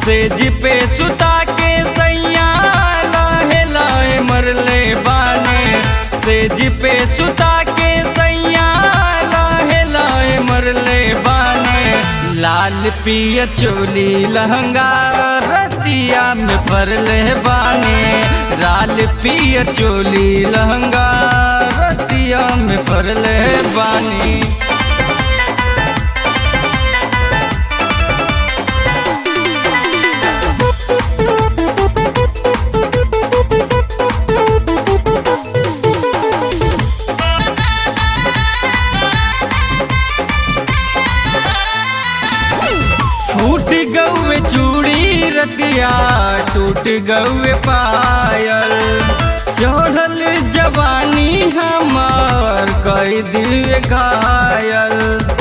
सेज पे सुता के सैया लाहे लाहे मरले बाने सेज पे सुता के सैया लाहे लाहे मरले बाने लाल पियर चोली लहंगा रतिया में फरले बाने लाल पियर चोली लहंगा रतिया में फरले बानी फूट गौए चूड़ी रतिया टूट गौए पायल चढ़ल जवानी हमार कई दिल घायल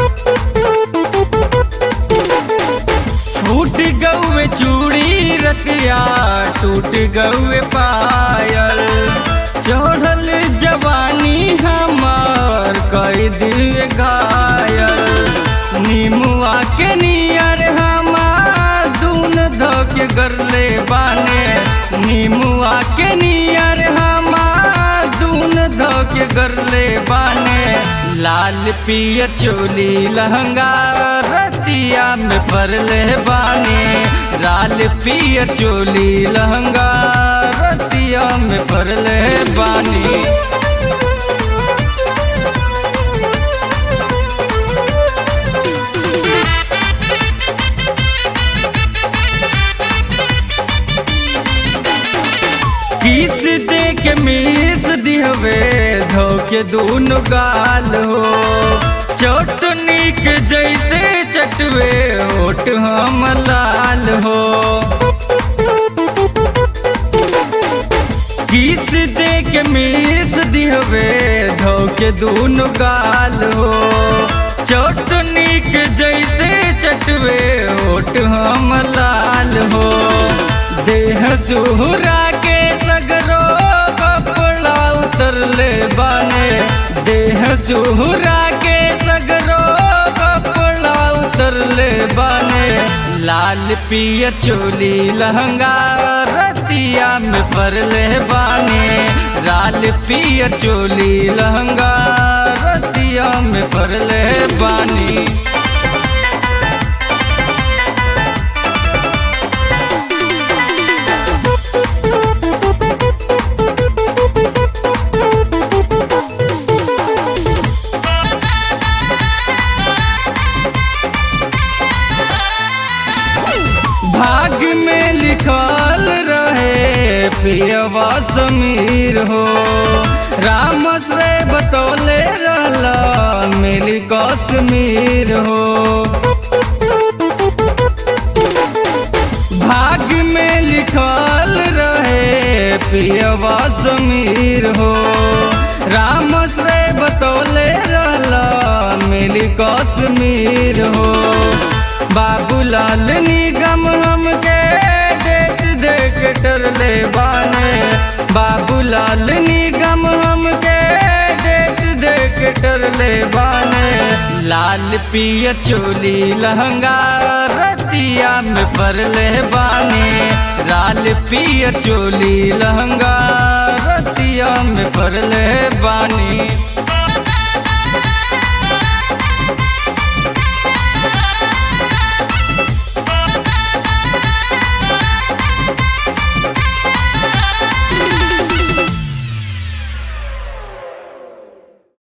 फूट गौए चूड़ी रतिया टूट गौए पायल चढ़ल जवानी हमार कई दिल घायल नीमुआ के नियर हमार दून धोके गरले बाने नीमुआ के नियर हमार दून धोके गरले बाने लाल पियर चोली लहंगा रतिया में फरले बाने लाल पियर चोली लहंगा रतिया में फरले बानी किस दे के मीस दिहवे धोके दूनो गाल हो चटनी के जैसे चटवे ओट हम लाल हो किस दे के मीस दिहवे धोके दूनो गाल हो चटनी के जैसे चटवे ओट हम लाल हो देह सुहरा के सगरो कपड़ा उतरले बाने देह सुहरा के सगरो कपड़ा उतरले बाने लाल पियर चोली लहंगा रतिया में फरले बाने लाल पियर चोली लहंगा रतिया में फरले बानी भाग में लिखल रहे पियवा समीर हो राम से बतौले रहला मिली कश्मीर हो भाग में लिखल रहे पियवा समीर हो राम से बतौले रहला मिली कश्मीर हो बाबूलाल निगम हमके डेट देख टरले बाने बाबूलाल निगम हमके डेट देख टरले बाने लाल पियर चोली लहंगा रतिया में फरले बाने लाल पियर चोली लहंगा रतिया में फरले बानी